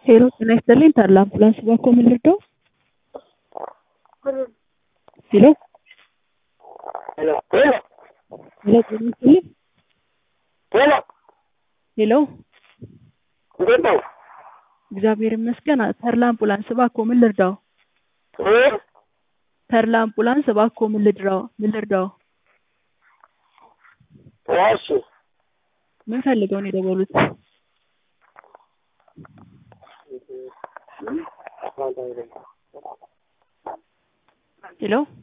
ሄሎ ጤና ይስጥልኝ ታላ አምቡላንስ ባኮ ምን ልርዳው? ሄሎ ሄሎ ሄሎ ሄሎ ጤና ይስጥልኝ ሄሎ ሄሎ እንዴት ነው? እግዚአብሔር ይመስገን ተርላ አምቡላንስ ባኮ ምን ልርዳው? እ? ተርላ አምቡላንስ ባኮ ምን ልድራው ምን ልርዳው? እሺ ምን ፈልገው ነው የደወሉት? ሄሎ